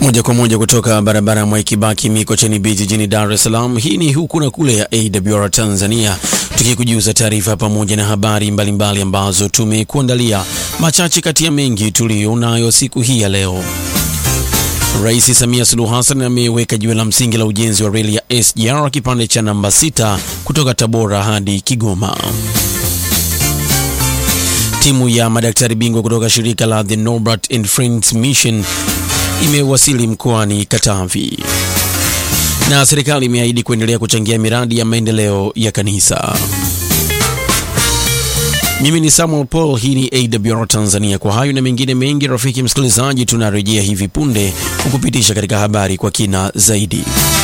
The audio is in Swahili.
Moja kwa moja kutoka barabara ya Mwai Kibaki Mikocheni B jijini Dar es Salaam. Hii ni huku na kule ya AWR Tanzania, tukikujuza taarifa pamoja na habari mbalimbali mbali ambazo tumekuandalia, machache kati ya mengi tuliyonayo siku hii ya leo. Rais Samia Suluhu Hassan ameweka jiwe la msingi la ujenzi wa reli ya SGR kipande cha namba sita kutoka Tabora hadi Kigoma. Timu ya madaktari bingwa kutoka shirika la The Norbert and Friends Mission imewasili mkoani Katavi. Na serikali imeahidi kuendelea kuchangia miradi ya maendeleo ya kanisa. Mimi ni Samuel Paul, hii ni AWR Tanzania. Kwa hayo na mengine mengi, rafiki msikilizaji, tunarejea hivi punde kukupitisha katika habari kwa kina zaidi.